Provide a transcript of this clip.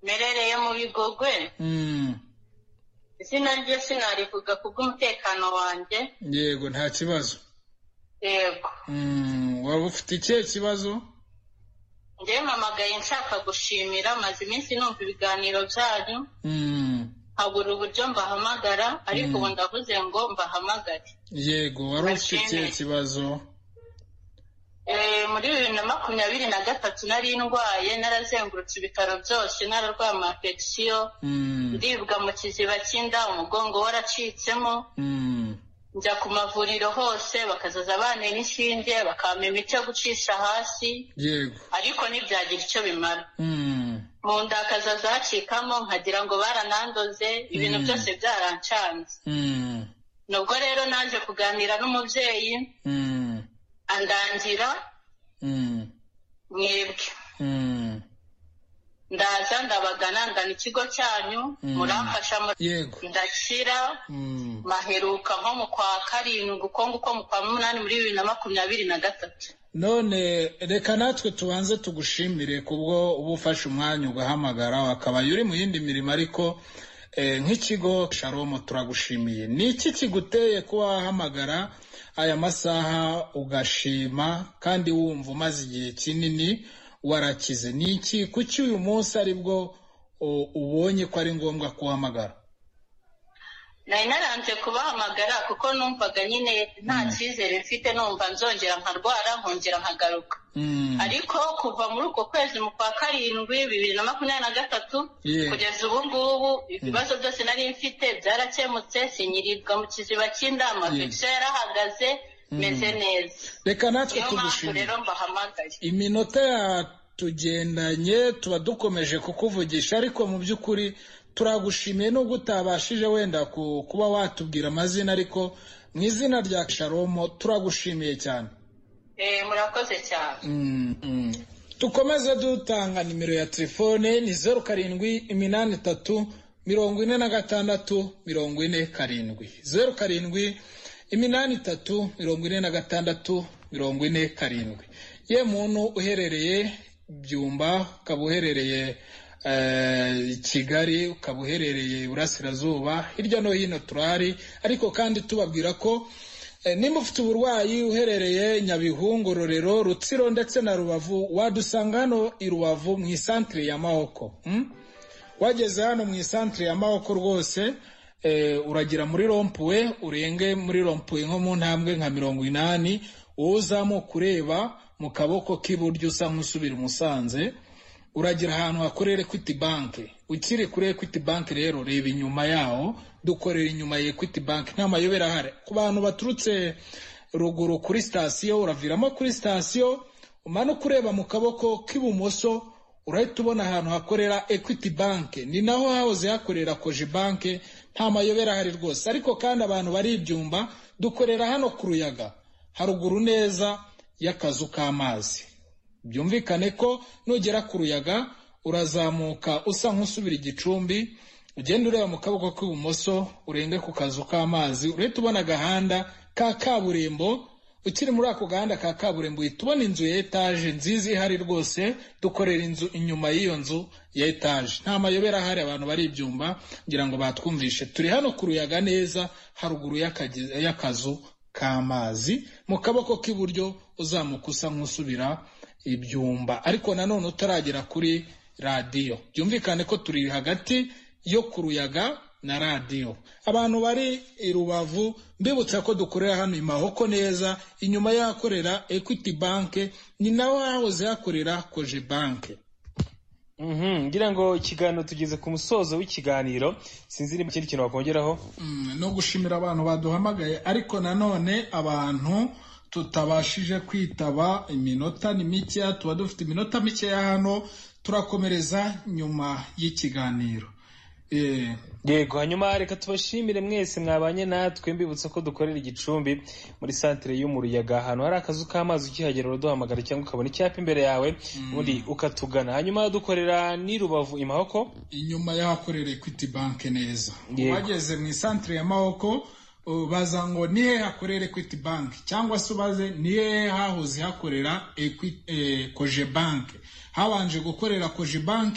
merere yo mu bigogwe izina rye sinarivuga kubw'umutekano wanjye yego nta kibazo yego waba ufite ikihe kibazo njyewe mpamagaye nshaka gushimira maze iminsi numva ibiganiro byanyu habura uburyo mbahamagara ariko ubu ndavuze ngo mbahamagare yego wari ufite ikihe kibazo Eh, muri bibiri na makumyabiri na gatatu nari ndwaye narazengurutse ibitaro byose nararwaye ama infection Mm, ndibwa mu kiziba cy'inda umugongo waracitsemo mm, njya ku mavuriro hose bakazaza abana n'inshinge bakampa imiti yo gucisha hasi yego ariko ntibyagira icyo bimara Mm, mu nda hakazaza hacikamo nkagira ngo baranandoze ibintu Mm. byose byarancanze mm, nubwo rero naje kuganira n'umubyeyi mm, andangira mm, mwebwe mm. ndaza ndabagana ndana ikigo cyanyu Mm. muramfasha mu- yego ndashyira Mm, maheruka nko mu kwa karindwi uko nguko mu kwa munani muri bibiri na makumyabiri na gatatu none reka natwe tubanze tugushimire kubwo uba ufashe umwanya ugahamagara wakabaye uri mu yindi mirimo ariko eh, nk'ikigo sharomo turagushimiye ni iki kiguteye kuba wahamagara aya masaha ugashima kandi wumva umaze igihe kinini warakize ni iki kuki uyu munsi aribwo o, ubonye ko ari ngombwa kuhamagara nari naranze kubahamagara kuko numvaga nyine nta cyizere mfite numva nzongera nkarwara nkongera nkagaruka Mm, ariko kuva muri uko kwezi mu kwa karindwi bibiri na makumyabiri na gatatu Yeah. kugeza ubu ngubu ibibazo byose nari mfite byarakemutse sinyirirwa mu kiziba cy'inda amavekisiyo yarahagaze meze neza reka natwe niyo mpamvu tugushimire rero mbahamagaye iminota yatugendanye tuba dukomeje kukuvugisha ariko mu by'ukuri turagushimiye nubwo utabashije wenda ku- kuba watubwira amazina ariko mu izina rya sharomo turagushimiye cyane Eh, murakoze cyane Mm, mm. dukomeze dutanga nimero ya telefone ni zeru karindwi iminani itatu mirongo ine na gatandatu mirongo ine karindwi zeru karindwi iminani itatu mirongo ine na gatandatu mirongo ine karindwi ye muntu uherereye byumba ukaba uherereye eh, kigali ukaba uherereye iburasirazuba hirya no hino turahari ariko kandi tubabwira ko Eh, nimba ufite uburwayi uherereye nyabihu ngororero rutsiro ndetse na rubavu wadusanga hano i rubavu mu isantire ya mahoko mm? wageze hano mu isantire ya mahoko rwose eh, uragira muri rompuwe urenge muri rompuwe nko mu ntambwe nka mirongo inani wowe uzamuka ureba mu kaboko k'iburyo usa nk'usubira i musanze uragira ahantu hakorera equity bank ukiri kuri equity bank rero reba inyuma yaho dukorera inyuma ya equity bank nta mayobera ahari ku bantu baturutse ruguru kuri sitasiyo uraviramo kuri sitasiyo umanuka ureba mu kaboko k'ibumoso urahita ubona ahantu hakorera equity bank ni naho hahoze hakorera koje bank nta mayobera ahari rwose ariko kandi abantu bari ibyumba dukorera hano ku ruyaga haruguru neza y'akazu k'amazi byumvikane ko nugera ku ruyaga urazamuka usa nk'usubira igicumbi ugenda ureba mu kaboko k'ibumoso urenge ku kazu k'amazi urahita ubona agahanda ka kaburimbo ukiri muri ako gahanda ka kaburimbo uhita ubona inzu ya etaje nziza ihari rwose dukorera inzu inyuma y'iyo nzu ya etaje nta mayobera ahari abantu bari ibyumba ngira ngo batwumvishe turi hano ku ruyaga neza haruguru y'akagi- y'akazu k'amazi mu kaboko k'iburyo uzamuka usa nk'usubira ibyumba ariko nanone utaragera kuri radiyo byumvikane ko turi hagati yo ku ruyaga na radiyo abantu bari i rubavu mbibutsa ko dukorera hano i mahoko neza inyuma y'ahakorera equity bank ni naho hahoze hakorera koje bank Mhm, ngira ngo ikiganiro tugeze ku musozo w'ikiganiro sinzi niba ikindi kintu wakongeraho Mm, no gushimira abantu baduhamagaye ariko nanone abantu tutabashije kwitaba iminota ni mikeya tuba dufite iminota mikeya hano turakomereza nyuma y'ikiganiro Eh, yego hanyuma reka tubashimire mwese mwabanye natwe mbibutsa ko dukorera igicumbi muri santire yo mu ruyaga ahantu hari akazu k'amazi ukihagera uraduhamagara cyangwa ukabona icyapa imbere yawe ubundi ukatugana hanyuma dukorera n'i rubavu i mahoko inyuma y'ahakorera equity bank neza Yego. bageze mu isantire ya mahoko baza ngo ni hehe hakorera equity bank cyangwa se ubaze ni hehe hahoze hakorera Equi- eh, koje bank habanje gukorera koje bank